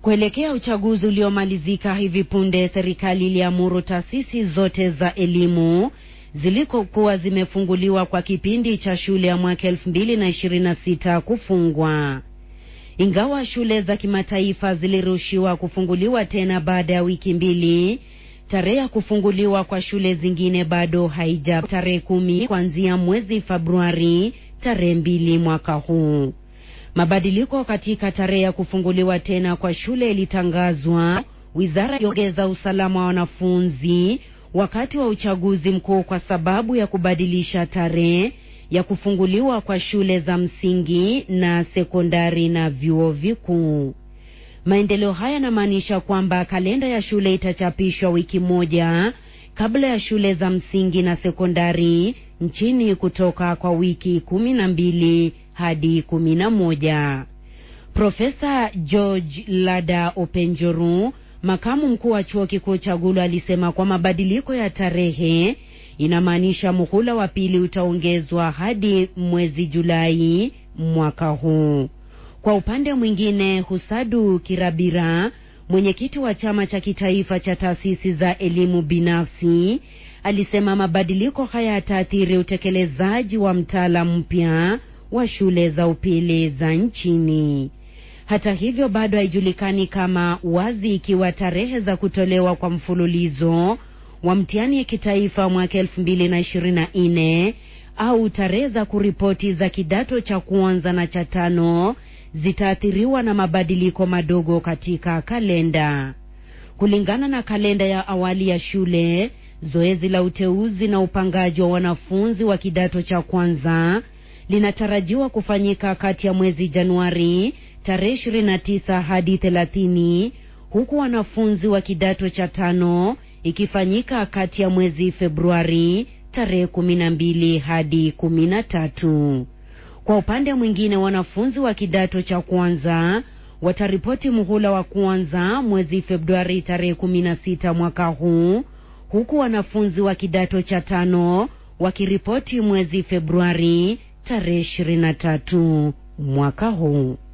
Kuelekea uchaguzi uliomalizika hivi punde, serikali iliamuru taasisi zote za elimu zilikokuwa zimefunguliwa kwa kipindi cha shule ya mwaka elfu mbili na ishirini na sita kufungwa. Ingawa shule za kimataifa zilirushiwa kufunguliwa tena baada ya wiki mbili, tarehe ya kufunguliwa kwa shule zingine bado haija tarehe kumi kuanzia mwezi Februari tarehe mbili mwaka huu. Mabadiliko katika tarehe ya kufunguliwa tena kwa shule ilitangazwa. Wizara iliongeza usalama wa wanafunzi wakati wa uchaguzi mkuu kwa sababu ya kubadilisha tarehe ya kufunguliwa kwa shule za msingi na sekondari na vyuo vikuu. Maendeleo haya yanamaanisha kwamba kalenda ya shule itachapishwa wiki moja kabla ya shule za msingi na sekondari nchini kutoka kwa wiki kumi na mbili hadi kumi na moja. Profesa George Lada Openjoru, makamu mkuu wa chuo kikuu cha Gulu, alisema kwa mabadiliko ya tarehe inamaanisha muhula wa pili utaongezwa hadi mwezi Julai mwaka huu. Kwa upande mwingine, Husadu Kirabira, mwenyekiti wa chama cha kitaifa cha taasisi za elimu binafsi, alisema mabadiliko haya yataathiri utekelezaji wa mtaala mpya wa shule za upili za nchini. Hata hivyo, bado haijulikani kama wazi ikiwa tarehe za kutolewa kwa mfululizo wa mtihani ya kitaifa mwaka elfu mbili na ishirini na nne au tarehe za kuripoti za kidato cha kwanza na cha tano zitaathiriwa na mabadiliko madogo katika kalenda. Kulingana na kalenda ya awali ya shule, zoezi la uteuzi na upangaji wa wanafunzi wa kidato cha kwanza linatarajiwa kufanyika kati ya mwezi Januari tarehe 29 hadi 30, huku wanafunzi wa kidato cha tano ikifanyika kati ya mwezi Februari tarehe 12 hadi 13. Kwa upande mwingine, wanafunzi wa kidato cha kwanza wataripoti muhula wa kwanza mwezi Februari tarehe 16 mwaka huu, huku wanafunzi wa kidato cha tano wakiripoti mwezi Februari tarehe 23 mwaka huu.